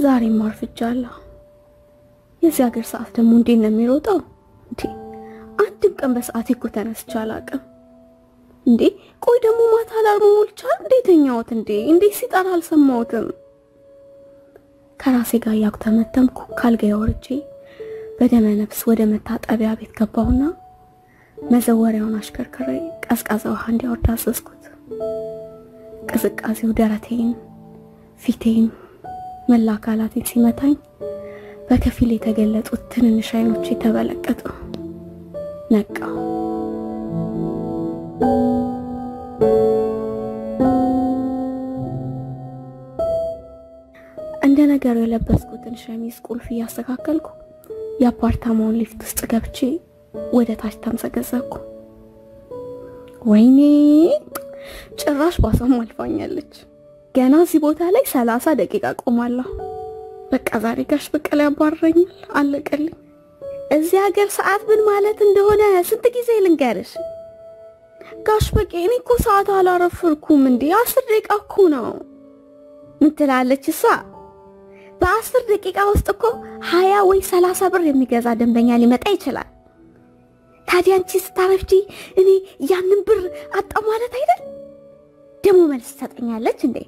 ዛሬም አርፍጃለሁ። የዚህ ሀገር ሰዓት ደግሞ እንዴት ነው የሚሮጠው? እንዴ አንድም ቀን በሰዓቴ እኮ ተነስቼ አላውቅም። እንዴ ቆይ ደግሞ ማታ አላርሙ ሞልቻል እንዴ ተኛሁት? እንዴ እንዴት ሲጠራ አልሰማሁትም? ከራሴ ጋር እያኩተመተምኩ ካልጋዬ ወርጄ በደመ ነፍስ ወደ መታጠቢያ ቤት ገባሁና መዘወሪያውን አሽከርክሬ ቀዝቃዛ ውሃ እንዲያወርድ አዘዝኩት። ቅዝቃዜው ደረቴን፣ ፊቴን፣ መላ አካላቴን ሲመታኝ በከፊል የተገለጡት ትንንሽ አይኖች የተበለቀጡ ነቃው። እንደ ነገሩ የለበስኩትን ሸሚዝ ቁልፍ እያስተካከልኩ የአፓርታማውን ሊፍት ውስጥ ገብቼ ወደ ታች ተምዘገዘኩ። ወይኔ ጭራሽ ባሷም አልፋኛለች። ገና እዚህ ቦታ ላይ ሰላሳ ደቂቃ ቆማለሁ። በቃ ዛሬ ጋሽ በቀለ ያባረኛል። አለቀልኝ። እዚህ ሀገር ሰዓት ምን ማለት እንደሆነ ስንት ጊዜ ልንገርሽ? ጋሽ በቄ እኔ እኮ ሰዓት አላረፍርኩም እንዴ አስር ደቂቃ እኮ ነው። ምን ትላለች እሷ? በአስር ደቂቃ ውስጥ እኮ ሀያ ወይ ሰላሳ ብር የሚገዛ ደንበኛ ሊመጣ ይችላል። ታዲያ አንቺ ስታረፍጂ እኔ ያንን ብር አጣው ማለት አይደል? ደግሞ መልስ ትሰጠኛለች እንዴ?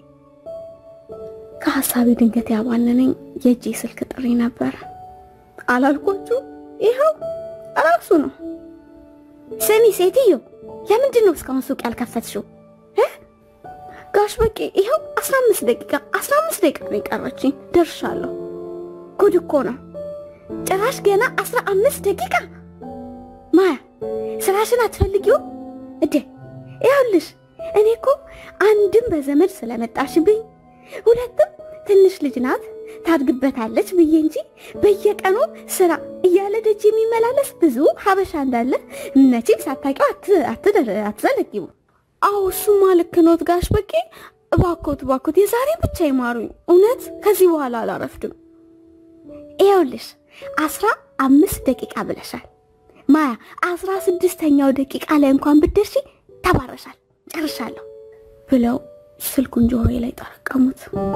ከሀሳቢ ድንገት ያባነነኝ የእጄ ስልክ ጥሪ ነበር። አላልኳችሁ? ይኸው ራሱ ነው። ስሚ ሴትዮ፣ ለምንድን ነው እስካሁን ሱቅ ያልከፈትሽው? ጋሽ በቄ ይኸው 15 ደቂቃ 15 ደቂቃ ነው የቀረችኝ፣ ደርሻለሁ። ጉድ እኮ ነው። ጭራሽ ገና 15 ደቂቃ። ማያ ስራሽን አትፈልጊውም እዴ? ይኸውልሽ እኔ እኮ አንድም በዘመድ ስለመጣሽብኝ፣ ሁለትም ትንሽ ልጅ ናት ታድግበታለች ብዬ እንጂ በየቀኑ ስራ እያለ ደጅ የሚመላለስ ብዙ ሀበሻ እንዳለ መቼም ሳታውቂው አትዘነጊው። አዎ እሱማ ልክ ኖት ጋሽ በቄ። እባኮት እባኮት የዛሬ ብቻ ይማሩኝ። እውነት ከዚህ በኋላ አላረፍድም። ይኸውልሽ አስራ አምስት ደቂቃ ብለሻል ማያ። አስራ ስድስተኛው ደቂቃ ላይ እንኳን ብትደርሺ ተባረሻል። ጨርሻለሁ ብለው ስልኩን ጆሮዬ ላይ ጠረቀሙት።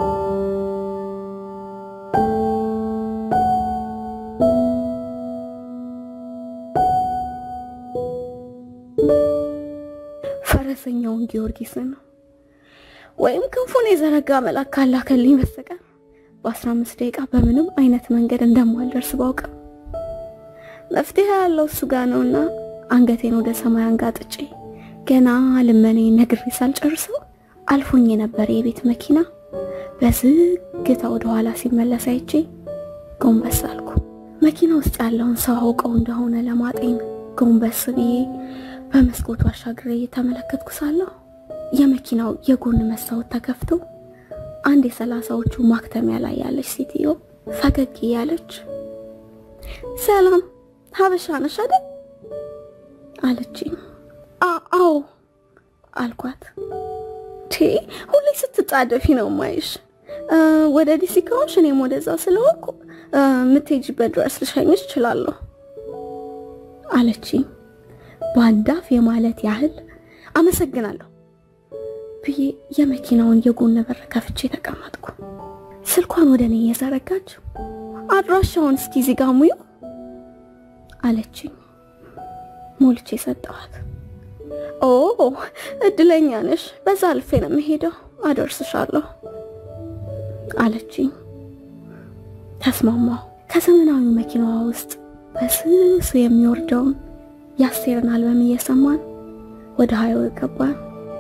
ፈረሰኛውን ጊዮርጊስን ነው ወይም ክንፉን የዘረጋ መልአክ ካላከልኝ በስተቀር በአስራ አምስት ደቂቃ በምንም አይነት መንገድ እንደማልደርስ ባውቅም መፍትሄ ያለው እሱ ጋር ነውና አንገቴን ወደ ሰማይ አንጋጥጬ ገና ልመኔ ነግሬ ሳልጨርሰው አልፎኝ የነበረ የቤት መኪና በዝግታ ወደ ኋላ ሲመለስ አይቼ ጎንበስ አልኩ። መኪና ውስጥ ያለውን ሰው አውቀው እንደሆነ ለማጤን ጎንበስ ብዬ በመስኮቱ አሻግሬ እየተመለከትኩ ሳለሁ የመኪናው የጎን መስታወት ተከፍቶ አንድ የሰላሳዎቹ ማክተሚያ ላይ ያለች ሴትዮ ፈገግ እያለች ሰላም ሀበሻ ነሽ አይደል አለችኝ። አዎ አልኳት። ቴ ሁሌ ስትጣደፊ ነው ማይሽ። ወደ ዲሲ ከሆንሽ እኔም ወደዛ ስለሆንኩ የምትሄጂበት ድረስ ልሸኝሽ እችላለሁ አለችኝ። በአንዳፍ የማለት ያህል አመሰግናለሁ ብዬ የመኪናውን የጎን በር ከፍቼ ተቀመጥኩ። ስልኳን ወደ እኔ እየዘረጋች አድራሻውን እስኪ እዚህ ጋ ሙዩ አለችኝ። ሞልቼ ሰጠኋት። ኦ እድለኛ ነሽ፣ በዛ አልፌ ነው የምሄደው፣ አደርስሻለሁ አለችኝ። ተስማማሁ። ከዘመናዊ መኪናዋ ውስጥ በስሱ የሚወርደውን የአስቴርን አልበም እየሰማን ወደ ሀይዌ ገባን።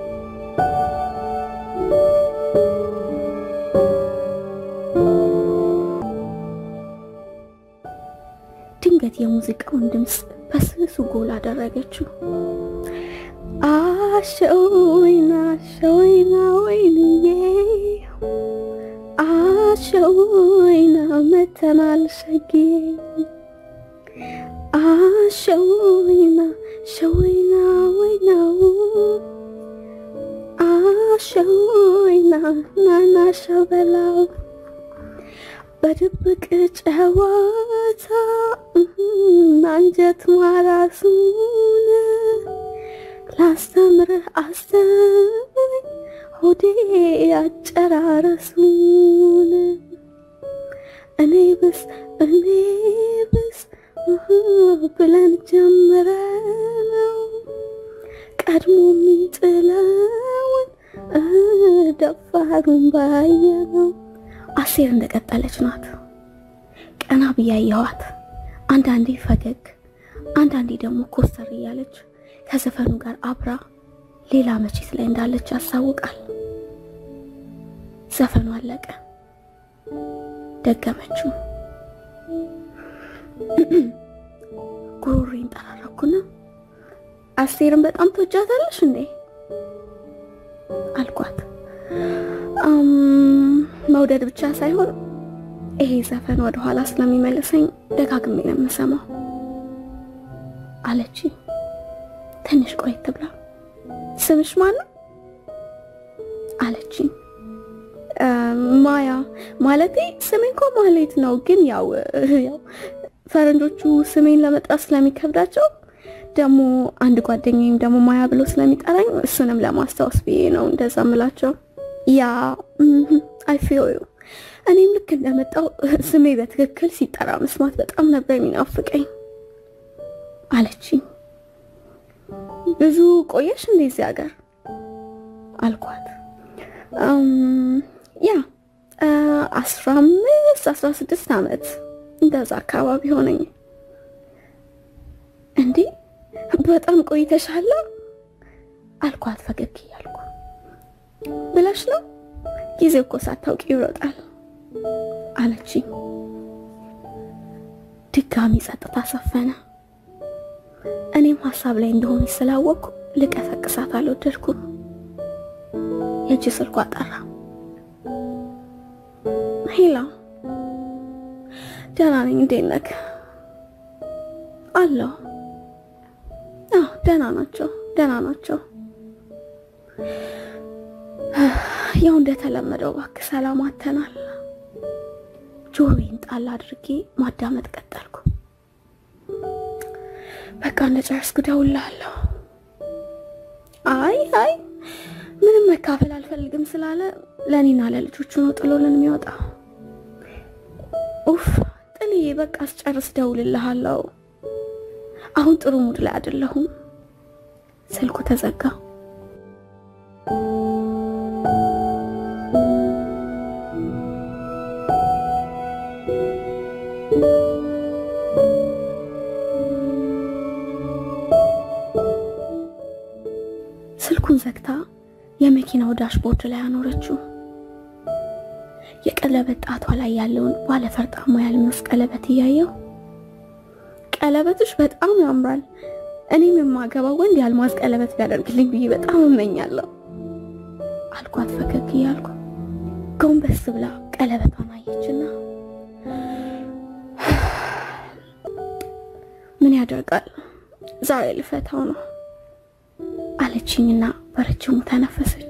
ድንገት የሙዚቃውን ድምፅ በስሱ ጎል አደረገችው። አሸወይና አሸወይና ወይንዬ አሸወይና መተናል ሸጌ አሸወይና ሸወይና ወይናው አሸወይና ናና ሸበላው በድብቅ ጨዋታ አንጀት ማራሱን ላስተምርህ አስተምረኝ ሆዴ አጨራረሱን እኔ ብስ እኔ ብስ ብለን ጀምረነው ቀድሞ የሚጥለውን ደፋሩን ባየነው። አሴር እንደቀጠለች ናት። ቀና ብያየኋት አንዳንዴ ፈገግ አንዳንዴ ደግሞ ኮስተር እያለች ከዘፈኑ ጋር አብራ ሌላ መቼት ላይ እንዳለች ያሳውቃል። ዘፈኑ አለቀ። ደገመችው። ጉሮሬን ጠራረኩና አስቴርን በጣም ትወጃታለሽ እንዴ አልኳት። መውደድ ብቻ ሳይሆን ይሄ ዘፈን ወደ ኋላ ስለሚመልሰኝ ደጋግሜ ነው የምሰማው አለች። ትንሽ ቆየት ብላ ስምሽ ማን ነው አለችኝ። ማያ ማለቴ ስሜ እንኳ ማሌት ነው፣ ግን ያው ያው ፈረንጆቹ ስሜን ለመጥራት ስለሚከብዳቸው ደግሞ አንድ ጓደኛዬም ደግሞ ማያ ብሎ ስለሚጠራኝ እሱንም ለማስታወስ ብዬ ነው እንደዛ ምላቸው። ያ አይ ፊል ዩ እኔም ልክ እንደመጣው ስሜ በትክክል ሲጠራ መስማት በጣም ነበር የሚናፍቀኝ አለችኝ። ብዙ ቆየሽ እንደዚህ ሀገር አልኳት። ያ አስራ አምስት አስራ ስድስት ዓመት እንደዛ አካባቢ ሆነኝ። እንዴ በጣም ቆይተሻላ አልኳት ፈገግ እያልኩ። ብለሽ ነው ጊዜ እኮ ሳታውቂ ይሮጣል አለችኝ። ድጋሚ ጸጥታ ሰፈነ። እኔም ሀሳብ ላይ እንደሆነች ስላወቅኩ ልቀሰቅሳት አልወደድኩም። የእጅ ስልኳ ጠራ። ሄላ ደህና ነኝ፣ እንዴት ነህ? አለሁ። አዎ ደህና ናቸው፣ ደህና ናቸው። ያው እንደተለመደው እባክህ ሰላም አተናል። ጆሮዬን ጣል አድርጌ ማዳመጥ ቀጠልኩ። በቃ እንደጨረስኩ እደውልልሃለሁ። አይ አይ ምንም መካፈል አልፈልግም ስላለ ለእኔና ለልጆቹ ነው ጥሎልን የሚወጣ። ኡፍ ጥልዬ፣ በቃ አስጨርስ፣ እደውልልሃለሁ። አሁን ጥሩ ሙድ ላይ አይደለሁም። ስልኩ ተዘጋ። ስልኩን ዘግታ የመኪናው ዳሽቦርድ ላይ አኖረችው። የቀለበት ጣቷ ላይ ያለውን ባለፈርጣማ የአልማዝ ቀለበት እያየው ቀለበትሽ በጣም ያምራል፣ እኔም የማገባው ወንድ የአልማዝ ቀለበት ቢያደርግልኝ ብዬ በጣም እመኛለሁ አልኳት ፈገግ እያልኩ። ጎንበስ ብላ ቀለበቷን አየችና ምን ያደርጋል ዛሬ ልፈታው ነው አለችኝና በረጅሙ ተነፈሰች።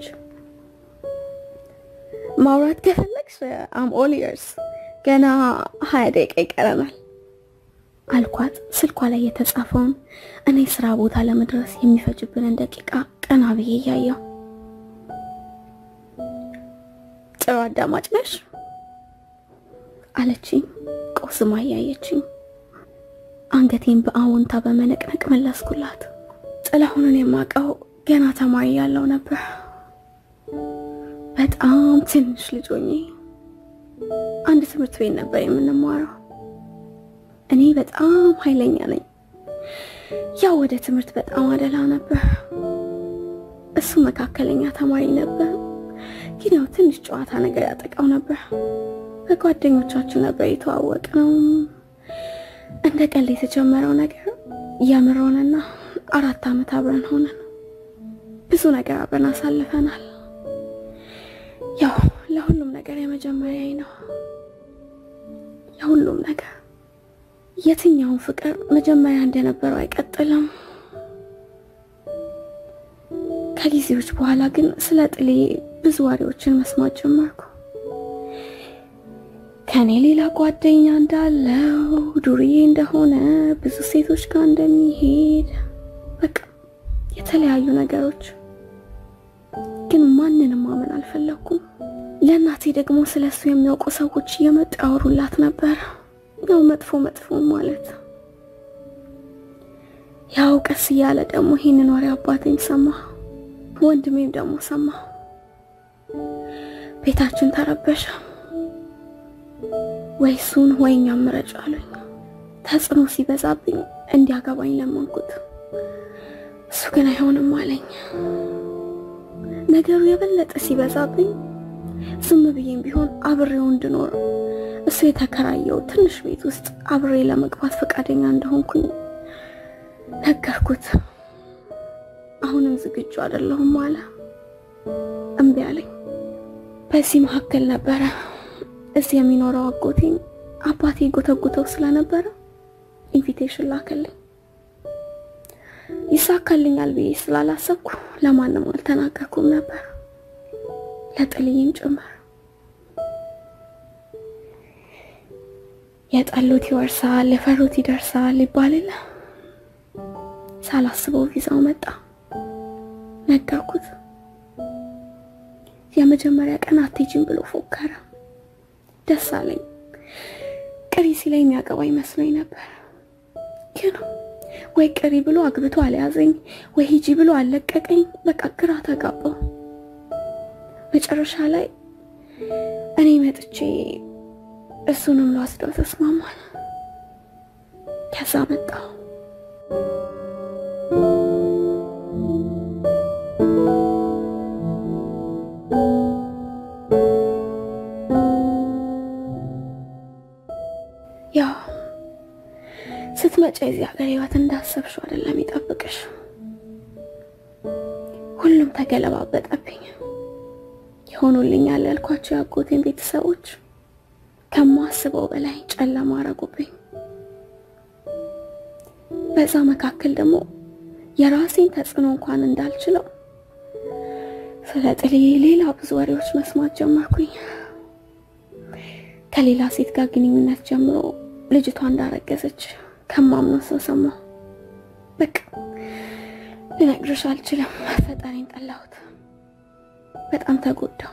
ማውራት ከፈለግሽ አም ኦል ኢየርስ ገና ሀያ ደቂቃ ይቀረናል አልኳት። ስልኳ ላይ የተጻፈውን እኔ ስራ ቦታ ለመድረስ የሚፈጅብንን ደቂቃ ቀና ብዬ እያየው ጥሩ አዳማጭ ነሽ አለችኝ፣ ቆስማ እያየችኝ። አንገቴን በአዎንታ በመነቅነቅ መለስኩላት። ጥላሁንን የማውቀው ገና ተማሪ ያለው ነበር። በጣም ትንሽ ልጅ ሆኜ አንድ ትምህርት ቤት ነበር የምንማረው። እኔ በጣም ኃይለኛ ነኝ። ያው ወደ ትምህርት በጣም አደላ ነበር። እሱ መካከለኛ ተማሪ ነበር፣ ግን ያው ትንሽ ጨዋታ ነገር ያጠቃው ነበር። በጓደኞቻችን ነበር የተዋወቅ ነው። እንደ ቀልድ የተጀመረው ነገር የምር ሆነና አራት ዓመት አብረን ሆነን ብዙ ነገር አብረን አሳልፈናል። ያው ለሁሉም ነገር የመጀመሪያዬ ነው። ለሁሉም ነገር የትኛውን ፍቅር መጀመሪያ እንደነበረው አይቀጥልም። ከጊዜዎች በኋላ ግን ስለ ጥሌ ብዙ ወሬዎችን መስማት ጀመርኩ። ከኔ ሌላ ጓደኛ እንዳለው፣ ዱርዬ እንደሆነ፣ ብዙ ሴቶች ጋር እንደሚሄድ በቃ የተለያዩ ነገሮች። ግን ማንንም ማመን አልፈለኩም። ለእናቴ ደግሞ ስለ እሱ የሚያውቁ ሰዎች እየመጡ ያወሩላት ነበር። ያው መጥፎ መጥፎ ማለት ያው ቀስ እያለ ደግሞ ይህንን ወሬ አባቴም ሰማ፣ ወንድሜም ደግሞ ሰማ። ቤታችን ተረበሸ። ወይ እሱን ወይ እኛም ምረጭ አሉኝ። ተጽዕኖ ሲበዛብኝ እንዲያገባኝ ለመንኩት። እሱ ግን አይሆንም አለኝ። ነገሩ የበለጠ ሲበዛብኝ ዝም ብዬም ቢሆን አብሬው እንድኖር እሱ የተከራየው ትንሽ ቤት ውስጥ አብሬ ለመግባት ፈቃደኛ እንደሆንኩኝ ነገርኩት። አሁንም ዝግጁ አይደለሁም አለ። እምቢ አለኝ። በዚህ መካከል ነበረ እዚህ የሚኖረው አጎቴን አባቴ ጎተጉተው ስለነበረ ኢንቪቴሽን ላከልኝ። ይሳካልኛል ብዬ ስላላሰብኩ ለማንም አልተናገርኩም ነበር፣ ለጥልይም ጭምር። የጠሉት ይወርሳል፣ የፈሩት ይደርሳል ይባልለ ሳላስበው ቪዛው መጣ። ነገርኩት። የመጀመሪያ ቀን አትሄጂም ብሎ ፎከረ። ደስ አለኝ። ቅሪ ሲለኝ የሚያገባ ይመስለኝ ነበር። ግን ወይ ቅሪ ብሎ አግብቶ አልያዘኝ፣ ወይ ሂጂ ብሎ አልለቀቀኝ። በቃ ግራ ተጋባው። መጨረሻ ላይ እኔ መጥቼ እሱንም ለወስደው ተስማማል። ከዛ መጣሁ። ያው ስትመጪ የዚህ ሀገር ህይወት እንዳሰብሽው አይደለም ይጠብቅሽ። ሁሉም ተገለባበጠብኝ። የሆኑልኛል ያልኳቸው የአጎቴን ቤተሰቦች ከማስበው በላይ ጨለማ አረጉብኝ። በዛ መካከል ደግሞ የራሴን ተጽዕኖ እንኳን እንዳልችለው ስለ ጥልዬ ሌላ ብዙ ወሬዎች መስማት ጀመርኩኝ። ከሌላ ሴት ጋር ግንኙነት ጀምሮ ልጅቷ እንዳረገዘች ከማምነው ሰው ሰማሁ። በቃ ልነግርሽ አልችልም። ፈጣሪን ጠላሁት። በጣም ተጎዳው።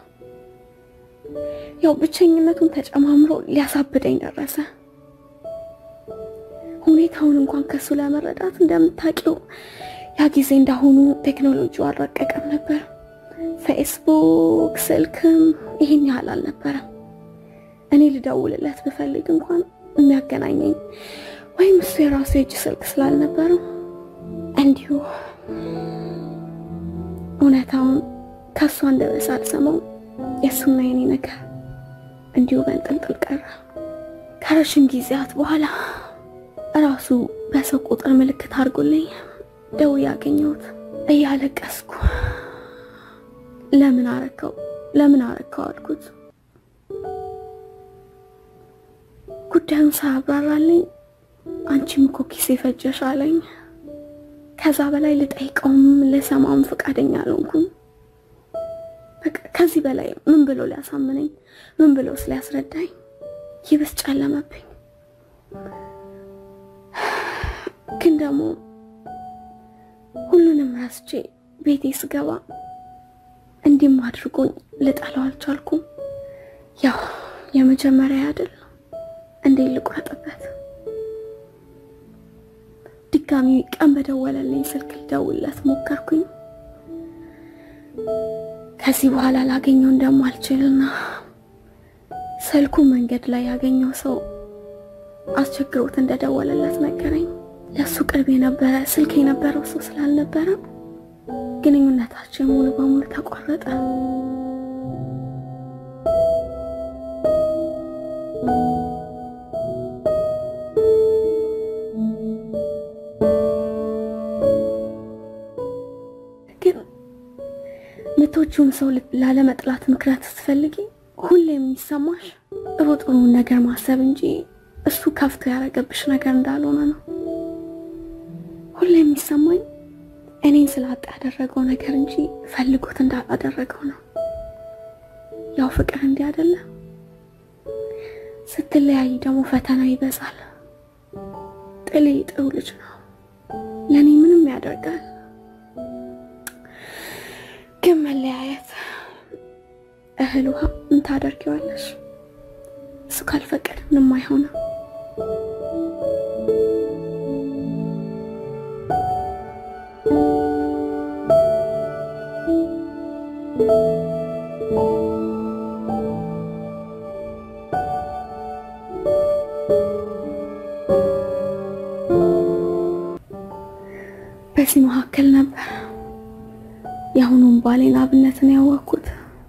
ያው ብቸኝነቱን ተጨማምሮ ሊያሳብደኝ ደረሰ። ሁኔታውን እንኳን ከሱ ለመረዳት እንደምታውቂው ያ ጊዜ እንዳሁኑ ቴክኖሎጂው አልረቀቀም ነበር። ፌስቡክ፣ ስልክም ይሄን ያህል አልነበረም። እኔ ልደውልለት ብፈልግ እንኳን የሚያገናኘኝ ወይም እሱ የራሱ የእጅ ስልክ ስላልነበረው እንዲሁ እውነታውን ከእሱ አንደበት ሳልሰማው የእሱና የኔ ነገር እንዲሁ በንጥልጥል ቀረ። ከረዥም ጊዜያት በኋላ እራሱ በሰው ቁጥር ምልክት አድርጎልኝ ደውዬ ያገኘሁት እያለቀስኩ ለምን አረከው ለምን አረከው አልኩት። ጉዳዩን ሳያብራራልኝ አንቺም እኮ ኪሴ ፈጀሽ አለኝ። ከዛ በላይ ልጠይቀውም ልሰማውም ፈቃደኛ አልሆንኩም። በቃ ከዚህ በላይ ምን ብሎ ሊያሳምነኝ ምን ብሎ ስሊያስረዳኝ ይብስ ጨለመብኝ። ግን ደግሞ ሁሉንም ረስቼ ቤቴ ስገባ እንዲህም አድርጎኝ ልጠላው አልቻልኩም። ያው የመጀመሪያ አይደል እንዴት ልቁረጥበት? ድጋሚ ቀን በደወለልኝ ስልክ ልደውልለት ሞከርኩኝ። ከዚህ በኋላ ላገኘው እንደማልችልና ስልኩ መንገድ ላይ ያገኘው ሰው አስቸግሮት እንደደወለለት ነገረኝ። ለእሱ ቅርብ የነበረ ስልክ የነበረው ሰው ስላልነበረ ግንኙነታችን ሙሉ በሙሉ ተቋረጠ። ግን ምቶቹን ሰው ላለመጥላት ምክንያት ስትፈልጊ ሁሌ የሚሰማሽ ጥሩ ጥሩን ነገር ማሰብ እንጂ እሱ ከፍቶ ያደረገብሽ ነገር እንዳልሆነ ነው። ሁሌ የሚሰማኝ እኔን ስላጣ ያደረገው ነገር እንጂ ፈልጎት እንዳላደረገው ነው። ያው ፍቅር እንዲህ አይደለ? ስትለያይ ደግሞ ፈተናው ይበዛል። ጥሌ ጥሩ ልጅ ነው፣ ለእኔ ምንም ያደርጋል። ግን መለያየት እህል ውሃ ምን ታደርጊዋለሽ? እሱ ካልፈቀደ ምንም አይሆንም። በዚህ መካከል ነበር የአሁኑን ባሌን አብነትን ያወቅኩት።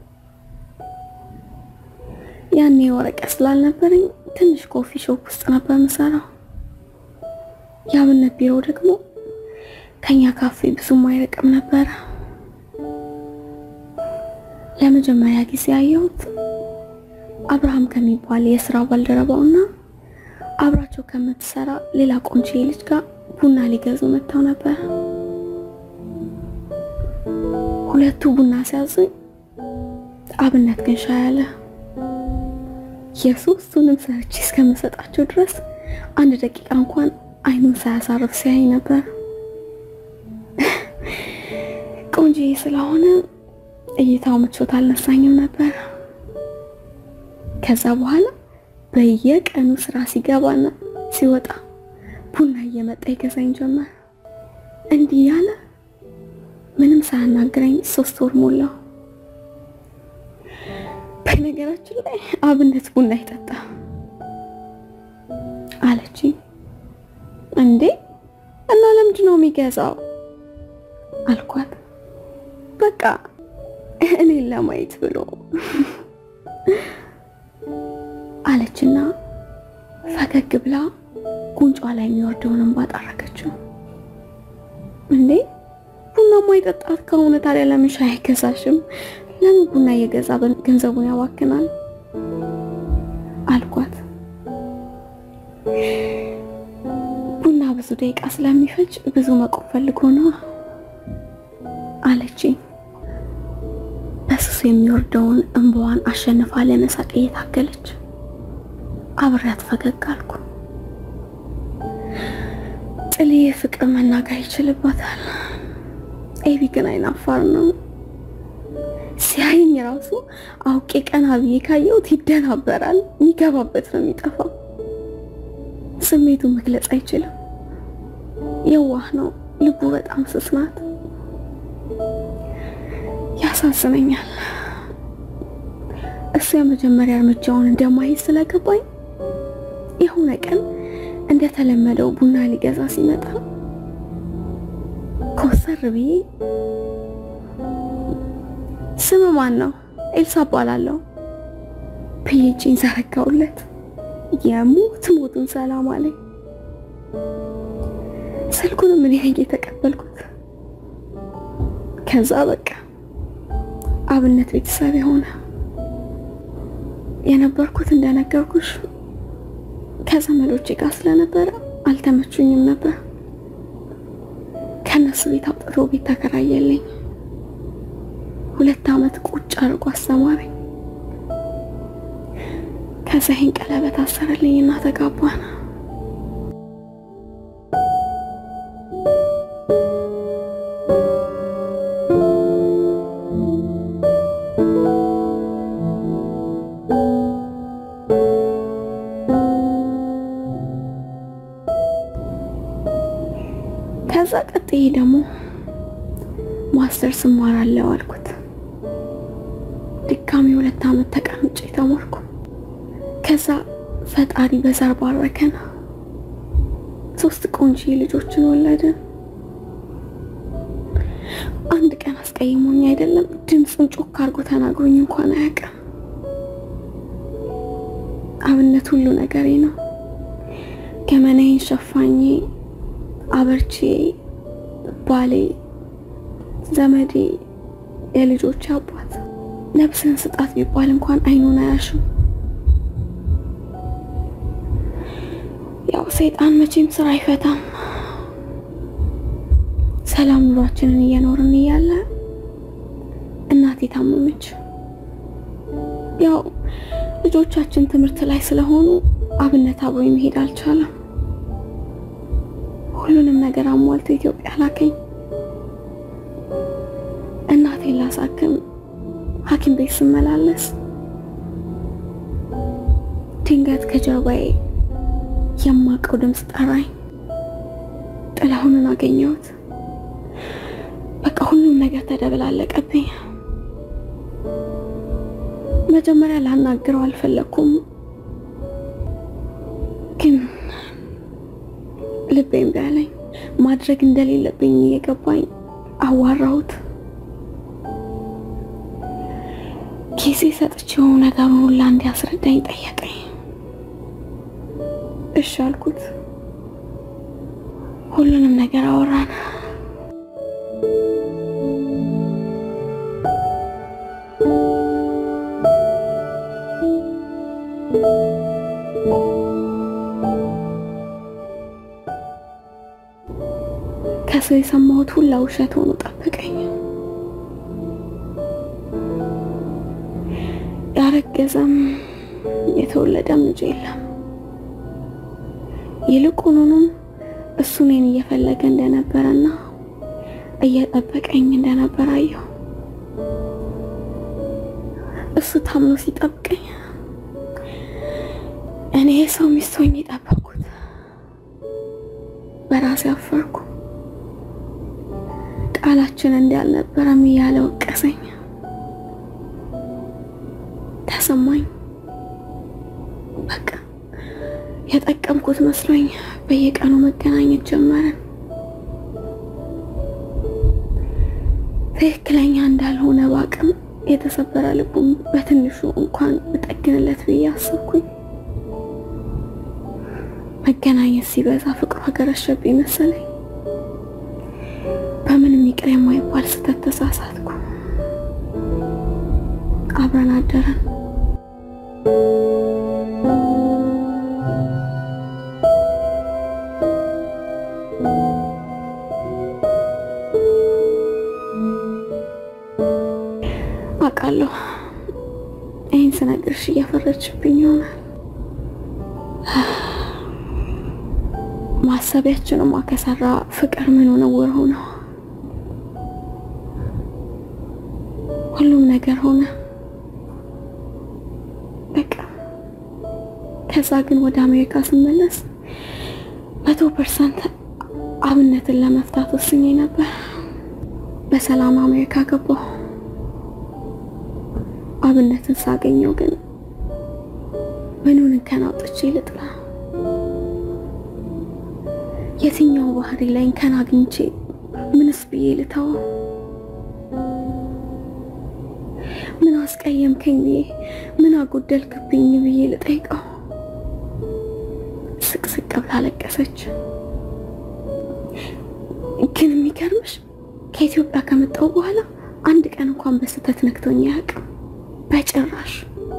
ያኔ ወረቀት ስላልነበረኝ ትንሽ ኮፊ ሾፕ ውስጥ ነበር የምሰራው። የአብነት ቢሮ ደግሞ ከኛ ካፌ ብዙም አይርቅም ነበረ። ለመጀመሪያ ጊዜ ያየሁት አብርሃም ከሚባል የስራ ባልደረባውና አብራቸው ከምትሰራ ሌላ ቆንጆ ልጅ ጋር ቡና ሊገዙ መጥተው ነበር። ሁለቱ ቡና ሲያዙኝ፣ አብነት ግን ሻይ አለ። የሶስቱንም ሰርቼ እስከምሰጣቸው ድረስ አንድ ደቂቃ እንኳን አይኑን ሳያሳርፍ ሲያይ ነበር። ቆንጆዬ ስለሆነ እይታው ምቾት አልነሳኝም ነበር። ከዛ በኋላ በየቀኑ ስራ ሲገባና ሲወጣ ቡና እየመጣ ይገዛኝ ጀመር። እንዲህ ያለ ምንም ሳያናግረኝ ሶስት ወር ሞላው። በነገራችን ላይ አብነት ቡና ይጠጣ አለችኝ። እንዴ እና ለምንድን ነው የሚገዛው አልኳት። በቃ እኔን ለማየት ብሎ አለችና ፈገግ ብላ ጉንጯ ላይ የሚወርደውን እንባ ጠረገችው። እንዴ ቡና ማይጠጣት ከሆነ ታዲያ ለምን ሻይ አይገዛሽም? ለምን ቡና እየገዛ ገንዘቡን ያባክናል? አልኳት። ቡና ብዙ ደቂቃ ስለሚፈጅ ብዙ መቆም ፈልጎ ነው አለችኝ። በስሱ የሚወርደውን እንባዋን አሸንፋ ለመሳቅ እየታገለች አብሬያት ፈገግ አልኩ። ጥልዬ ፍቅር መናገር ይችልባታል። ኤቢ ግን አይናፋር ነው። ሲያይኝ ራሱ አውቄ ቀና ብዬ ካየሁት ይደናበራል። የሚገባበት ነው የሚጠፋው። ስሜቱን መግለጽ አይችልም። የዋህ ነው። ልቡ በጣም ስስ ናት። ያሳዝነኛል። እሱ የመጀመሪያ እርምጃውን እንደማይዝ ስለገባኝ የሆነ ቀን እንደተለመደው ቡና ሊገዛ ሲመጣ ኮሰር ብዬ ስም ማን ነው? ኤልሳ እባላለሁ ብዬ እጄን ዘረጋሁለት። የሞት ሞቱን ሰላም አለኝ። ስልኩንም እኔ ነኝ የተቀበልኩት። ከዛ በቃ አብነት ቤተሰብ የሆነ የነበርኩት እንደነገርኩሽ ከዘመዶቼ ጋር ስለነበረ አልተመቹኝም ነበር። ከነሱ ቤት አውጥቶ ቤት ተከራየልኝ። ሁለት ዓመት ቁጭ አድርጎ አስተማረኝ። ከዛ ይህን ቀለበት አሰረልኝ እና ተጋባን። ከዛ ቀጥዬ ደግሞ ማስተርስ እማራለሁ አልኩት። ድጋሚ ሁለት ዓመት ተቀምጬ ተማርኩ። ከዛ ፈጣሪ በዘር ባረከን። ሶስት ቆንጆ ልጆችን ወለድን። አንድ ቀን አስቀይሞኝ አይደለም ድምፁን ጮክ አድርጎ ተናግሮኝ እንኳን አያውቅም። አብነት ሁሉ ነገሬ ነው። ገመናዬን ሸፋኜ አበርቼ ባሌ፣ ዘመዴ፣ የልጆች አባት ነፍስን ስጣት ቢባል እንኳን አይኑን አያሽም። ያው ሰይጣን መቼም ስራ አይፈታም። ሰላም ኑሯችንን እየኖርን እያለ እናቴ ታመመች። ያው ልጆቻችን ትምህርት ላይ ስለሆኑ አብነት አብሮ መሄድ አልቻለም። ሁሉንም ነገር አሟልቶ ኢትዮጵያ ላከኝ። እናቴን ላሳክም ሐኪም ቤት ስመላለስ ድንገት ከጀርባዬ የማውቀው ድምፅ ጠራኝ። ጥላሁንን አገኘሁት። በቃ ሁሉም ነገር ተደበላለቀብኝ። መጀመሪያ ላናግረው አልፈለኩም፣ ግን ልቤ እምቢ አለኝ። ማድረግ እንደሌለብኝ እየገባኝ አዋራሁት። ጊዜ ሰጥቼው ነገሩን ሁላ እንዲያስረዳኝ ጠየቀኝ። እሺ አልኩት። ሁሉንም ነገር አወራን። ከሰው የሰማሁት ሁላ ውሸት ሆኖ ጠበቀኝ። ያረገዘም የተወለደም ልጅ የለም። ይልቁኑንም እሱ እኔን እየፈለገ እንደነበረና እየጠበቀኝ እንደነበረ አየሁ። እሱ ታምኖ ሲጠብቀኝ እኔ የሰው ሚስት ሆኜ ጠበቅኩት። በራሴ አፈርኩ። ቃላችን እንዳልነበረም እያለ ወቀሰኝ። ተሰማኝ። በቃ የጠቀምኩት መስሎኝ በየቀኑ መገናኘት ጀመረን። ትክክለኛ እንዳልሆነ ባቅም የተሰበረ ልቡም በትንሹ እንኳን ብጠግንለት ብዬ አሰብኩኝ። መገናኘት ሲበዛ ፍቅሩ አገረሸብኝ መሰለኝ። በምንም ይቅር የማይባል ስህተት ተሳሳትኩ። አብረን አደረን። አውቃለሁ ይህን ስነግርሽ እያፈረችብኝ ይሆናል። ማሰቢያችንማ ከሰራ ፍቅር ምን ነውር ሆነው ሁሉም ነገር ሆነ። በቃ ከዛ ግን ወደ አሜሪካ ስመለስ መቶ ፐርሰንት አብነትን ለመፍታት ወስኜ ነበር። በሰላም አሜሪካ ገባሁ። አብነትን ሳገኘው ግን ምኑን እንከን አውጥቼ ልጥላ? የትኛው ባህሪ ላይ እንከን አግኝቼ ምንስ ብዬ ልተወው? ምን አስቀየምከኝ ብዬ ምን አጎደልክብኝ ብዬ ልጠይቀው? ስቅስቅ ብላ አለቀሰች። ግን የሚገርምሽ ከኢትዮጵያ ከመጣሁ በኋላ አንድ ቀን እንኳን በስህተት ነክቶኝ አያውቅም። በጭራሽ።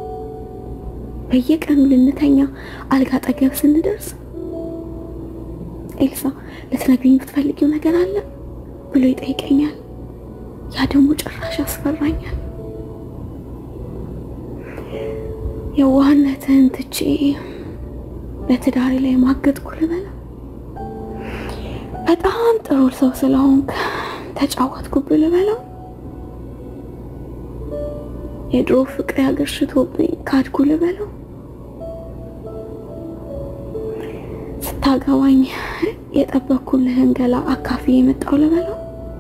በየቀኑ ልንተኛ አልጋ አጠገብ ስንደርስ ኤልሳ ልትነግሪኝ የምትፈልጊው ነገር አለ ብሎ ይጠይቀኛል። ያ ደግሞ ጭራሽ ያስፈራኛል። የዋህነትህን ትቼ በትዳሬ ላይ ማገጥኩ ልበላ። በጣም ጥሩ ሰው ስለሆንክ ተጫወትኩብህ ልበለው። የድሮ ፍቅር ያገርሽቶብኝ ካድኩ ልበለው። ስታገባኝ የጠበኩልህን ገላ አካፊ የመጣው ልበለው።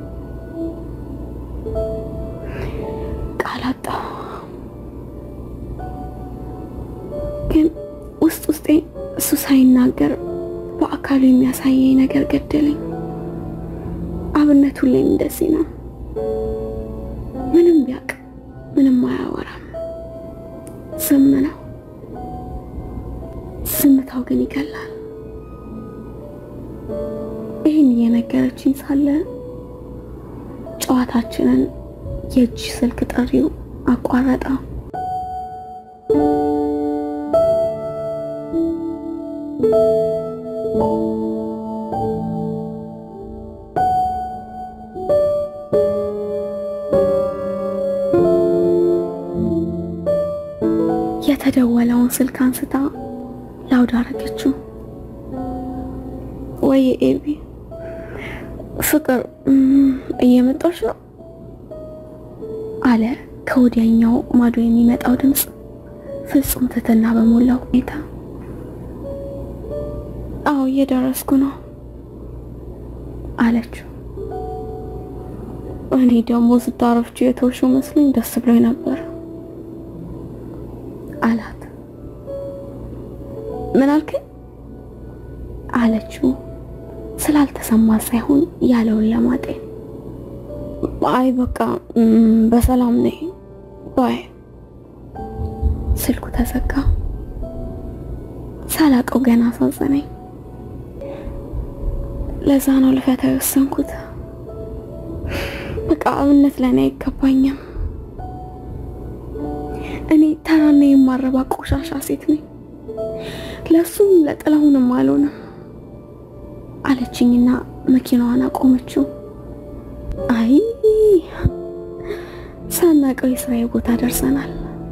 ቃል አጣሁ። ግን ውስጥ ውስጤ እሱ ሳይናገር በአካሉ የሚያሳየኝ ነገር ገደለኝ። አብነት ሁሌም እንደዚህ ነው። ምንም ቢያውቅ ምንም አያወራም፣ ዝም ነው። ዝምታው ግን ይገላል። ይህን እየነገረችኝ ሳለ ጨዋታችንን የእጅ ስልክ ጥሪው አቋረጠው። የተደወለውን ስልክ አንስታ ላውድ አረገችው። ወይ ኤቢ ፍቅር እየመጣች ነው አለ ከወዲያኛው ማዶ የሚመጣው ድምፅ። ፍጹም ትህትና በሞላው ሁኔታ አዎ እየደረስኩ ነው አለችው። እኔ ደግሞ ስታረፍች የተውሽው መስሎኝ ደስ ብሎኝ ነበር አላት። ምን አልከኝ? አለችው ስላልተሰማ ሳይሆን ያለውን ለማጤን። አይ በቃ በሰላም ነኝ ባይ። ስልኩ ተዘጋ። ሳላቀው ገና አሳዘነኝ። ለዛ ነው ልፈታ የወሰንኩት። በቃ አብነት ለእኔ አይገባኝም። እኔ ተራና የማረባ ቆሻሻ ሴት ነኝ። ለሱም ለጥላሁንም አልሆንም አለችኝና መኪናዋን አቆመችው። አይ ሳናቀው የስራዬ ቦታ ደርሰናል።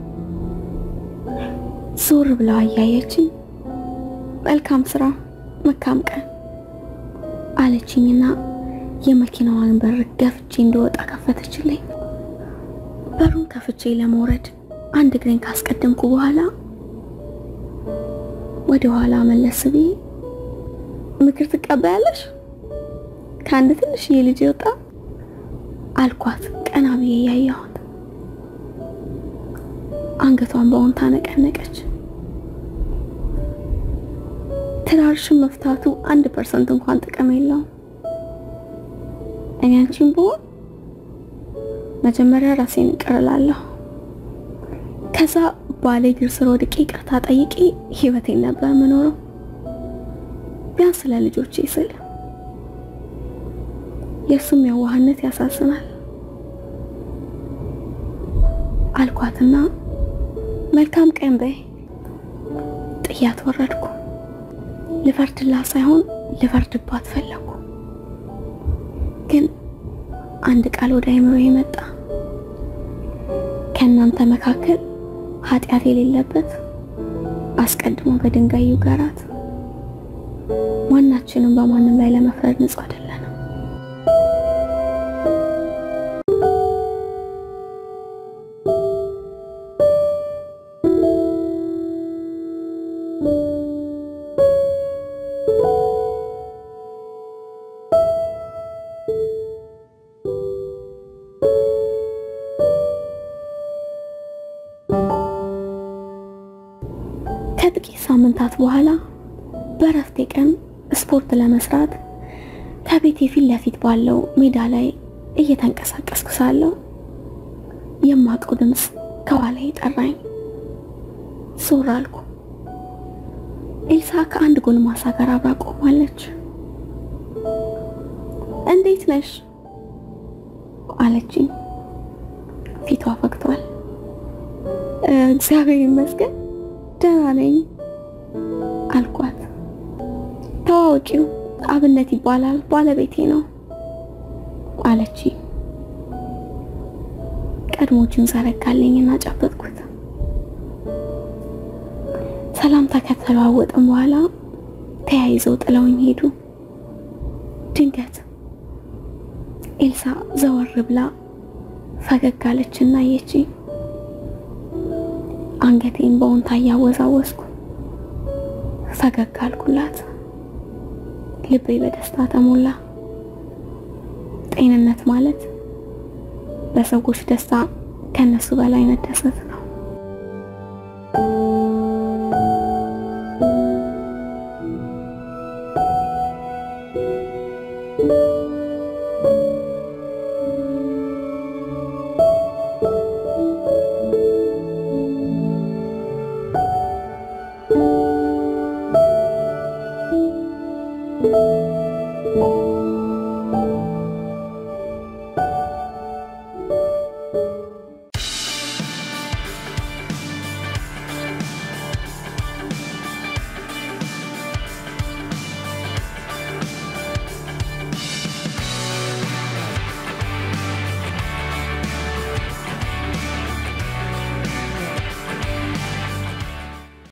ዞር ብለው አያየችኝ። መልካም ስራ፣ መልካም ቀን አለችኝና የመኪናዋን በር ገፍቼ እንደወጣ ከፈተችልኝ። በሩን ከፍቼ ለመውረድ አንድ እግሬን ካስቀደምኩ በኋላ ወደ ኋላ መለስ ብዬ ምክር ትቀበያለሽ ከአንድ ትንሽዬ ልጅ የወጣ አልኳት። ቀና ብዬ ያየኋት አንገቷን በአዎንታ ነቀነቀች። ትዳርሽን መፍታቱ አንድ ፐርሰንት እንኳን ጥቅም የለውም። እኔ አንቺን ብሆን መጀመሪያ ራሴን ይቅር እላለሁ። ከዛ ባሌ እግር ስር ወድቄ ይቅርታ ጠይቄ ህይወቴን ነበር የምኖረው ቢያንስ ለልጆቼ ስል። የእሱም የዋህነት ያሳዝናል አልኳትና መልካም ቀን በይ ጥያት ወረድኩ። ልፈርድላት ሳይሆን ልፈርድባት ፈለኩ። ግን አንድ ቃል ወደ አይምሮ የመጣ ከእናንተ መካከል ኃጢአት የሌለበት አስቀድሞ በድንጋይ ይውገራት። ማናችንም በማንም ላይ ለመፍረድ ንጹህ አይደለንም። ከጥቂት ሳምንታት በኋላ በእረፍቴ ቀን ስፖርት ለመስራት ከቤቴ ፊት ለፊት ባለው ሜዳ ላይ እየተንቀሳቀስኩ ሳለሁ የማውቀው ድምፅ ከኋላ ጠራኝ። ዞር አልኩ። ኤልሳ ከአንድ ጎልማሳ ጋር አብራ ቆማለች። እንዴት ነሽ አለችኝ። ፊቷ ፈግቷል። እግዚአብሔር ይመስገን ደህና ነኝ አልኳት። ተዋወቂው አብነት ይባላል ባለቤቴ ነው አለች። ቀድሞቹን ዘረጋልኝና ጨበጥኩት። ሰላምታ ከተለዋወጥን በኋላ ተያይዘው ጥለውኝ ሄዱ። ድንገት ኤልሳ ዘወር ብላ ፈገግ አለችና አየችኝ። አንገቴን በወንታ እያወዛወስኩ ፈገግ አልኩላት። ልቤ በደስታ ተሞላ። ጤንነት ማለት በሰዎች ደስታ ከነሱ በላይ መደሰት ነው።